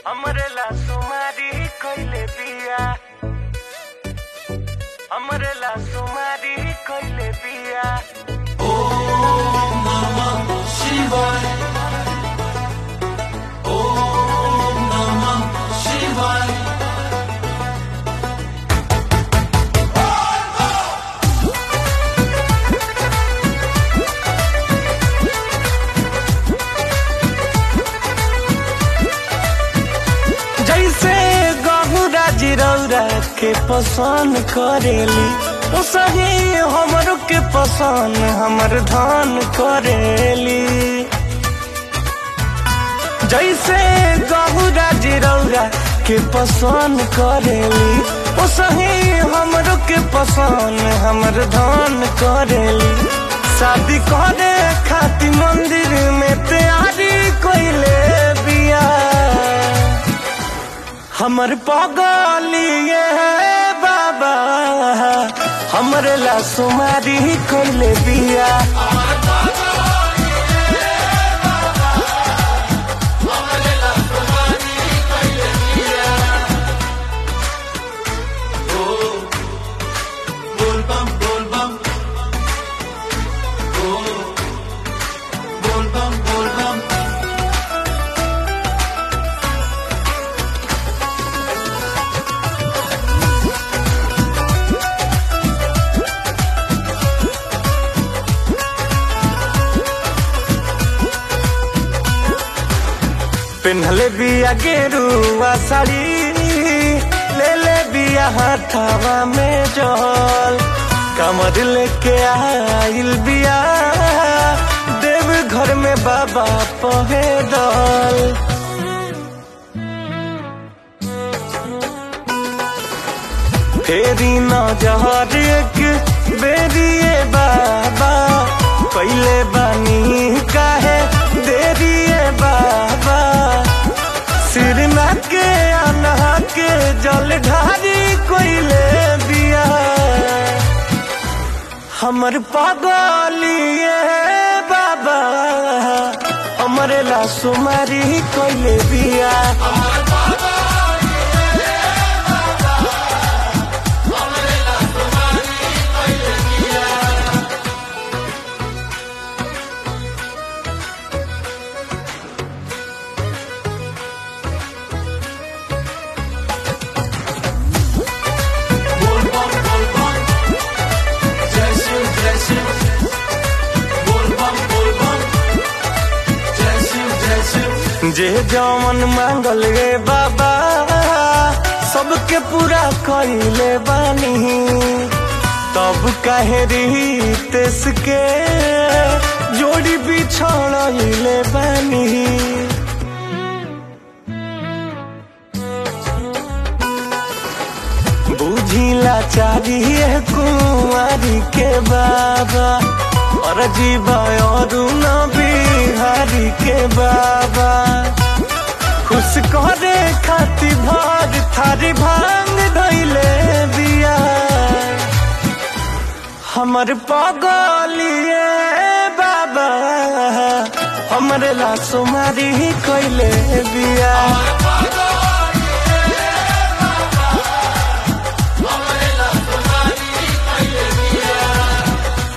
हमरे ला सुमारी कइले बिया हमरे ला सुमारी कइले बिया शिवाय ओम नमः शिवाय जैसे गहुरा जिरौरा के पसंद करेली उसही हमरो के पसंद हमर धान करेली जैसे गहुरा जिरौरा के पसंद करेली उसही हमरो के पसंद हमर धान करेली शादी करे खाती मंदिर में तैयारी कोइले बिया हमर पगलिए बाबा हमरे ला सुमारी कइले बिया बोल बम बोल बम ओ बोल बम बोल बम पेन्हले बिया गेरुआ साड़ी ले ले बिया हाथावा में जल कमर लेके आइल बिया देव घर में बाबा पहे दल फेरी न जहर एक बेरिए बाबा पहले बानी काहे देरिए बाबा सिर ना के अनहा के जल ढारी कोइले बिया हमर पागलिए बाबा हमरे ला सुमारी कोइले बिया बोल बम बोल बम जय शिव जय शिव बोल बम बोल बम जय शिव जय शिव जे जमन मांगल रे बाबा सबके पूरा कइले बानी तब काहे रीतेस के जोड़ी बिछड़ले बानी बुझिला चाहिए कुंवारी के बाबा और जीवा और न बिहारी के बाबा खुश करे खाती भाग थारी भांग धैले बिया हमर पगलिए बाबा हमरे ला सुमारी कइले बिया